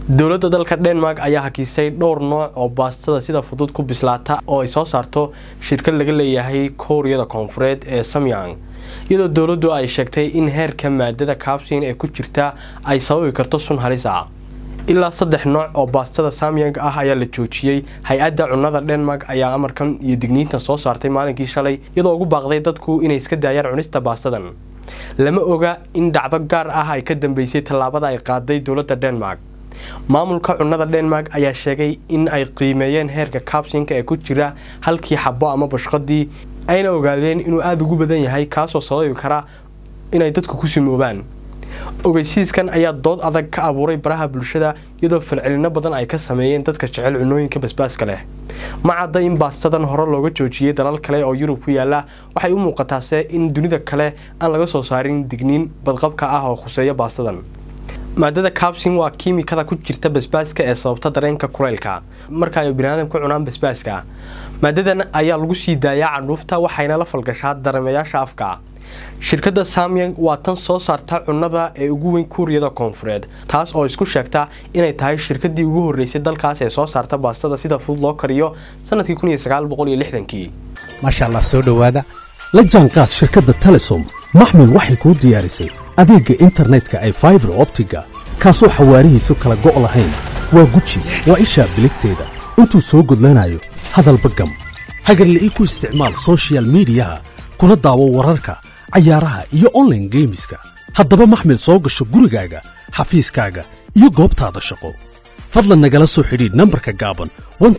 dowladda dalka denmark ayaa hakisay dhowr nooc oo baastada sida fudud ku bislaata oo ay soo saarto shirkad laga leeyahay kooriyada koonfureed ee samyang iyadoo dowladdu ay sheegtay in heerka maadada kaabsin ee ku jirta ay sababi karto sun halis ah ilaa saddex nooc oo baastada samyang ah ayaa la joojiyey hay-adda cunnada denmark ayaa amarkan iyo digniintan soo saartay maalinkii shalay iyadoo ugu baaqday dadku inay iska daayaan cunista baastadan lama oga in dhacdo gaar ah ay ka dambeysay tallaabada ay qaaday dowladda denmark maamulka cunnada denmark ayaa sheegay in ay qiimeeyeen heerka kaabsinka ee ku jira halkii xabo ama bashqadii ayna ogaadeen inuu aada ugu badan yahay kaasoo sababi kara inay dadku ku simoobaan ogeysiiskan ayaa dood adag ka abuuray baraha bulshada iyadoo falcelino badan ay ka sameeyeen dadka jecel cunooyinka basbaaska leh ma cadda in baastadan hore looga joojiyey dalal kale oo yurub ku yaala waxay u muuqataase in dunida kale aan laga soo saarin digniin badqabka ah oo khuseeya baastadan maadada kabsin waa kiimikada ku jirta basbaaska ee sababta dareenka kuleylka marka ay biniaadam ku cunaan basbaaska maadadan ayaa lagu sii daayaa candhuufta waxayna la falgashaa dareemayaasha afka shirkadda samyang waa tan soo saarta cunnada ee ugu weyn kuuriyada koonfureed taas oo isku sheegta inay tahay shirkadii ugu horreysay dalkaas ee soo saarta baastada sida fudud loo kariyo sanadkii kii maasha allah soo dhowaada la jaanqaad shirkadda telesom maxmil waxay kuu diyaarisay adeegga internetka ay faibar optiga kaasoo xawaarihiisu kala go' lahayn waa guji waa ishaa biligteeda intuu soo gudlanayo hadalba gam hagarla'ii ku isticmaal sochial midiyaha kuna daawo wararka cayaaraha iyo onlaine geemiska haddaba maxmil soo gasho gurigaaga xafiiskaaga iyo goobtaada shaqo fadlan nagala soo xidhiidh nambarka gaaban